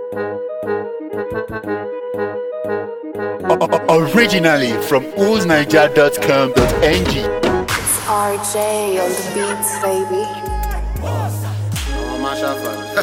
Originally from oolsniger.com.ng. It's RJ on the beats, baby. àwọn máa ṣàfàní.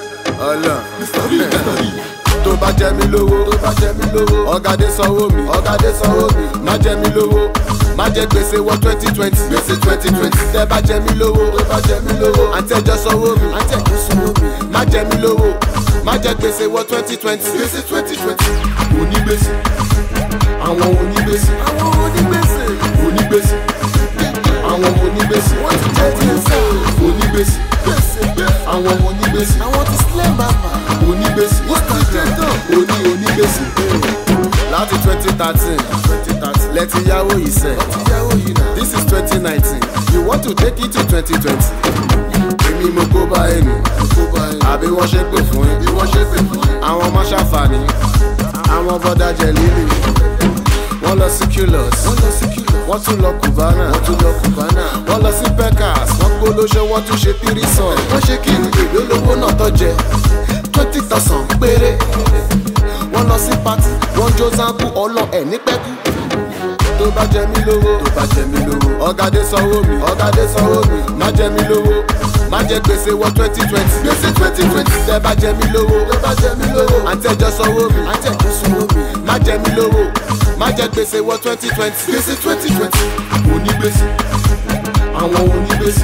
ọlọ tó bá jẹ mí lówó tó bá jẹ mí lówó ọ̀gádé sanwó mi ọ̀gádé sanwó mi má jẹ mí lówó má jẹ gbèsè wọ twenty twenty gbèsè twenty twenty tẹ bá jẹ mí lówó tó bá jẹ mí lówó àǹtí ẹjọ sanwó mi àǹtí ẹjọ sanwó mi má jẹ mí lówó má jẹ gbèsè wọ twenty twenty gbèsè twenty twenty onígbèsè àwọn onígbèsè àwọn onígbèsè onígbèsè àwọn onígbèsè wọ́n ti jẹ́ gbèsè onígbèsè àwọn onígbèsè àwọn ti sílẹ̀ bàbà onígbèsè wọ́n ti jẹ́ tán oní onígbèsè láti twenty thirteen lẹ́tí yáwó yìí sẹ́ this is twenty nineteen you want to take it to twenty twenty èmi mo kó bá ẹnu àbí wọ́n ṣe pè fún yín àwọn ọmọ ṣàǹfààní àwọn bọ́dà jẹ líle wọ́n lọ sí culus wọ́n tún lọ cubana wọ́n lọ sí pecas wọ́n gbólóṣẹ́ wọ́n tún ṣe tírísàn wọ́n ṣe kí ni èlò lówó náà tó jẹ twenty thousand péré wọ́n lọ sí party wọ́n jó zanku ọlọ ẹ̀ ní pẹ́kú tó bá jẹ mí lówó tó bá jẹ mí lówó ọ̀gádé sanwó mi ọ̀gádé sanwó mi má jẹ mí lówó má jẹ gbèsè wọ twenty twenty gbèsè twenty twenty tẹ bá jẹ mí lówó tẹ bá jẹ mí lówó àǹtí ẹjọ sanwó mi àǹtí ẹjọ sanwó mi má jẹ mí lówó má jẹ gbèsè wọ twenty twenty gbèsè twenty twenty onígbèsè àwọn onígbèsè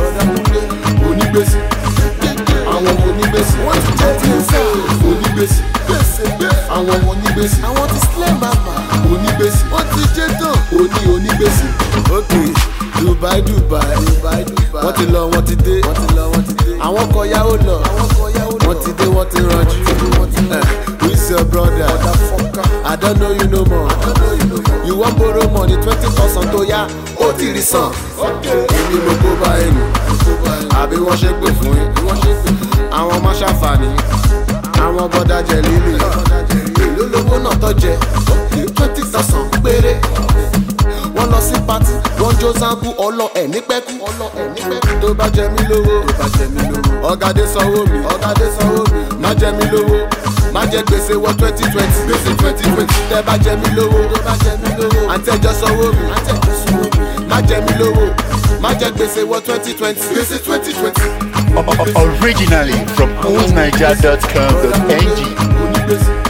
onígbèsè àwọn onígbèsè wọ́n ti jẹ́ gbèsè onígbèsè àwọn onígbèsè àwọn ti sílẹ̀ bàbà onígbèsè wọ́n ti jẹ́ tán oní onígbèsè. ok dubai dubai wọ́n ti lọ wọ́n ti dé àwọn kọ yahoo lọ wọ́n ti dé wọ́n ti ranjú Eh, who is your brother i don't know you no more you wan borrow money twenty thousand tó yá ó ti rí san èmi mo kó bá ẹnu àbí wọ́n ṣe pè fún yín àwọn ọmọ ṣàǹfààní àwọn bọ́dà jẹ líle èló lówó náà tó jẹ twenty thousand péré wọ́n lọ sí pati wọ́n jó zanku ọlọ ẹ̀ ní pẹ́kú tó bá jẹ mí lówó ọ̀gádé sanwó mi ọ̀gádé sanwó mi má jẹ mí lówó má jẹ gbèsè wọ twenty twenty gbèsè twenty twenty tẹ bá jẹ mí lówó àǹtí ẹjọ sanwó mi má jẹ mí lówó má jẹ gbèsè wọ twenty twenty gbèsè twenty twenty. Originally from oolsniger.com.ng. onígbèsè